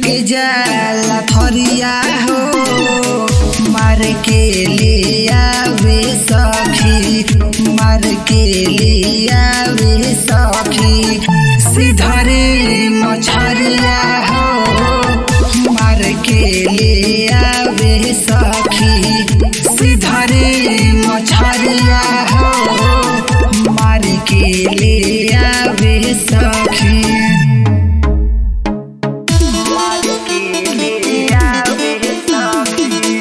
लेके जाला थरिया हो मार के ले आवे सखी मार के ले आवे सखी सिधरे मछरिया हो मार के ले आवे सखी सिधरे मछरिया हो मार के ले आवे सखी मार के ले आवे सखी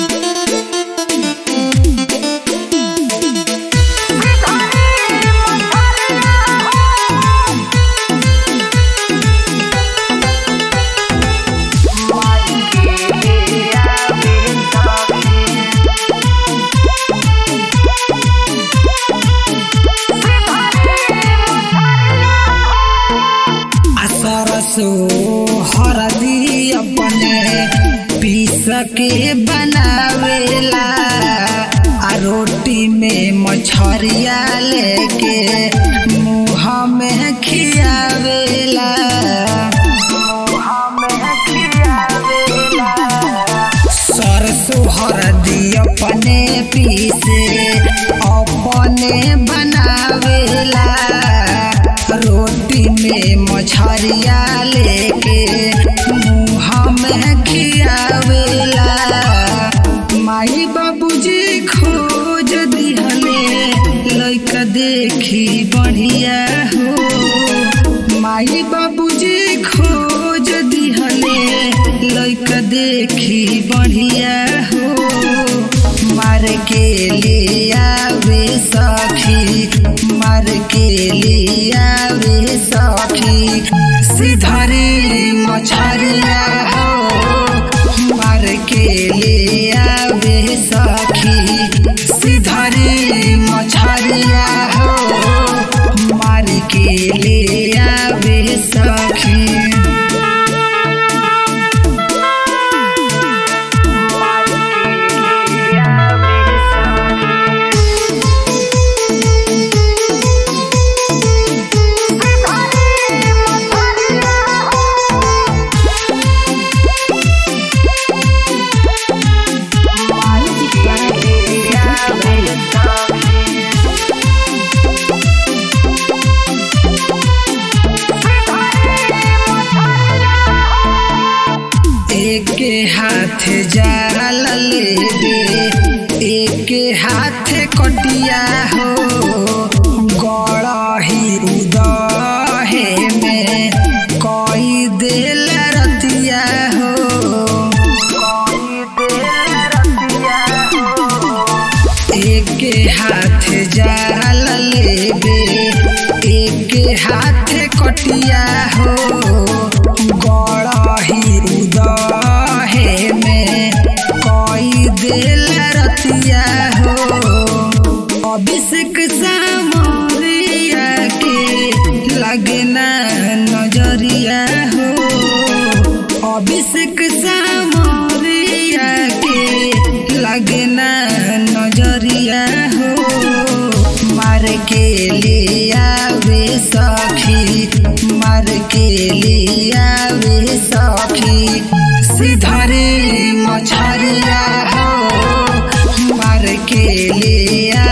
सरसो हरदी अपने पीस के बनावेला आ रोटी में मछरिया लेके मुँह में खियावेला मुँह में खियावेला सरसो हरदी अपने पीसे अपने बनावेला रोटी में मछरिया लेके मुँह में खियावेला माई बाबूजी खोज दिहले लइका देखी बढ़िया हो माई बाबूजी खोज दिहले लइका देखी बढ़िया हो मार के ले आवे सखी मार के ले आवे सखी सिधरे मछरिया हो मार के ले आवे सखी सिधरे मछरिया हो मार के ले आवे सखी एक हाथ जाल लेबे एक हाथ कटिया हो गड़ही उदहे में कई देल रतिया हो एक हाथ जाल लेबे एक हाथ कटिया हो गड़ही उदहे में कई देल रतिया हो अभिषेक सामरिया के लगे ना नजरिया हो अभिषेक सामरिया के लगे ना नजरिया हो मार के ले आवे सखी मार के ले आवे सखी सिधरे मछरिया हो मार के ले